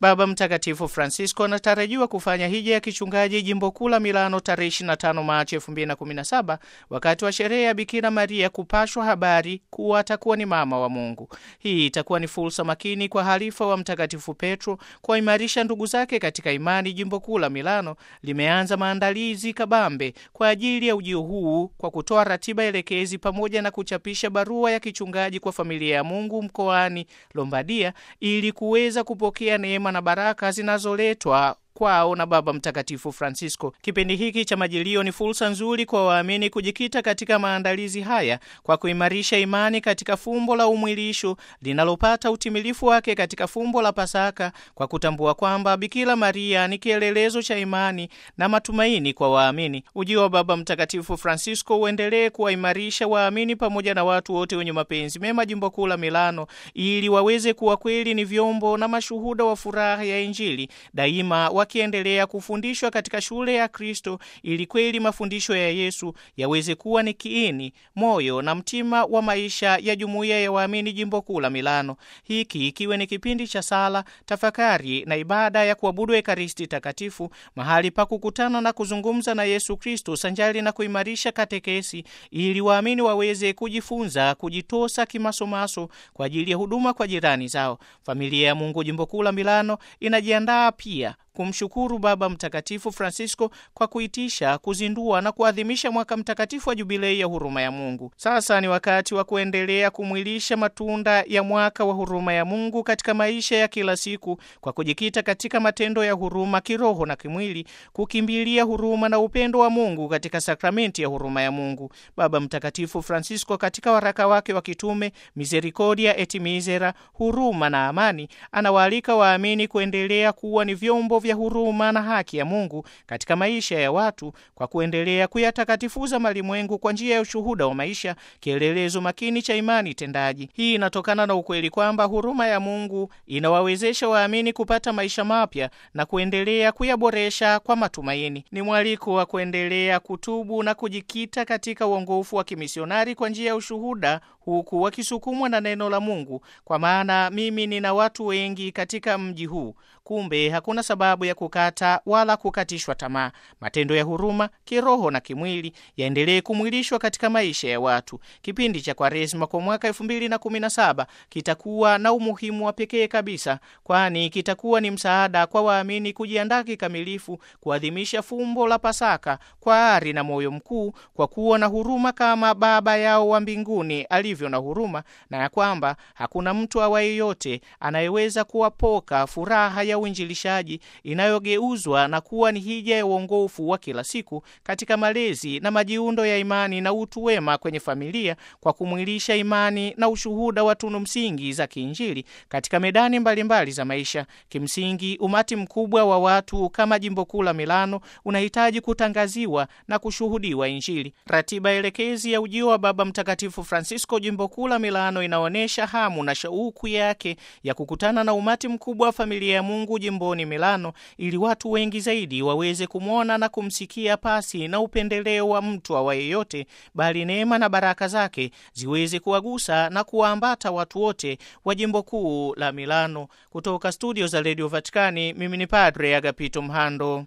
Baba Mtakatifu Francisco anatarajiwa kufanya hija ya kichungaji jimbo kuu la Milano tarehe 25 Machi 2017 wakati wa sherehe ya Bikira Maria kupashwa habari kuwa atakuwa ni mama wa Mungu. Hii itakuwa ni fursa makini kwa halifa wa Mtakatifu Petro kuwaimarisha ndugu zake katika imani. Jimbo kuu la Milano limeanza maandalizi kabambe kwa ajili ya ujio huu kwa kutoa ratiba elekezi pamoja na kuchapisha barua ya kichungaji kwa familia ya Mungu mkoani Lombardia ili kuweza kupokea neema na baraka zinazoletwa kwao na Baba Mtakatifu Francisco. Kipindi hiki cha Majilio ni fursa nzuri kwa waamini kujikita katika maandalizi haya kwa kuimarisha imani katika fumbo la umwilisho linalopata utimilifu wake katika fumbo la Pasaka, kwa kutambua kwamba Bikira Maria ni kielelezo cha imani na matumaini kwa waamini. Ujio wa Baba Mtakatifu Francisco uendelee kuwaimarisha waamini pamoja na watu wote wenye mapenzi mema jimbo kuu la Milano, ili waweze kuwa kweli ni vyombo na mashuhuda wa furaha ya Injili daima wakiendelea kufundishwa katika shule ya Kristo ili kweli mafundisho ya Yesu yaweze kuwa ni kiini, moyo na mtima wa maisha ya jumuiya ya waamini jimbo kuu la Milano. Hiki ikiwe ni kipindi cha sala, tafakari na ibada ya kuabudu Ekaristi Takatifu, mahali pa kukutana na kuzungumza na Yesu Kristo sanjali na kuimarisha katekesi, ili waamini waweze kujifunza kujitosa kimasomaso kwa ajili ya huduma kwa jirani zao. Familia ya Mungu jimbo kuu la Milano inajiandaa pia kumshukuru Baba Mtakatifu Francisco kwa kuitisha, kuzindua na kuadhimisha mwaka mtakatifu wa jubilei ya huruma ya Mungu. Sasa ni wakati wa kuendelea kumwilisha matunda ya mwaka wa huruma ya Mungu katika maisha ya kila siku kwa kujikita katika matendo ya huruma kiroho na kimwili, kukimbilia huruma na upendo wa Mungu katika sakramenti ya huruma ya Mungu. Baba Mtakatifu Francisco katika waraka wake wa kitume Misericordia et Misera, huruma na amani, anawaalika waamini kuendelea kuwa ni vyombo vya huruma na haki ya Mungu katika maisha ya watu kwa kuendelea kuyatakatifuza malimwengu kwa njia ya ushuhuda wa maisha, kielelezo makini cha imani tendaji. Hii inatokana na ukweli kwamba huruma ya Mungu inawawezesha waamini kupata maisha mapya na kuendelea kuyaboresha kwa matumaini. Ni mwaliko wa kuendelea kutubu na kujikita katika uongofu wa kimisionari kwa njia ya ushuhuda huku wakisukumwa na neno la Mungu, kwa maana mimi nina watu wengi katika mji huu. Kumbe hakuna sababu ya kukata wala kukatishwa tamaa. Matendo ya huruma kiroho na kimwili yaendelee kumwilishwa katika maisha ya watu. Kipindi cha Kwaresma kwa mwaka elfu mbili na kumi na saba kitakuwa na umuhimu wa pekee kabisa, kwani kitakuwa ni msaada kwa waamini kujiandaa kikamilifu kuadhimisha fumbo la Pasaka kwa ari na moyo mkuu, kwa kuwa na huruma kama Baba yao wa mbinguni alivyo na huruma, na ya kwamba hakuna mtu awaye yote anayeweza kuwapoka furaha ya uinjilishaji inayogeuzwa na kuwa ni hija ya uongofu wa kila siku katika malezi na majiundo ya imani na utu wema kwenye familia, kwa kumwilisha imani na ushuhuda wa tunu msingi za kiinjili katika medani mbalimbali mbali za maisha. Kimsingi, umati mkubwa wa watu kama jimbo kuu la Milano unahitaji kutangaziwa na kushuhudiwa Injili. Ratiba elekezi ya ujio wa Baba Mtakatifu Francisco jimbo kuu la Milano inaonyesha hamu na shauku yake ya kukutana na umati mkubwa wa familia ya Mungu jimboni Milano ili watu wengi zaidi waweze kumwona na kumsikia pasi na upendeleo wa mtu awaye yote, bali neema na baraka zake ziweze kuwagusa na kuwaambata watu wote wa jimbo kuu la Milano. Kutoka studio za Radio Vatikani, mimi ni Padre Agapito Mhando.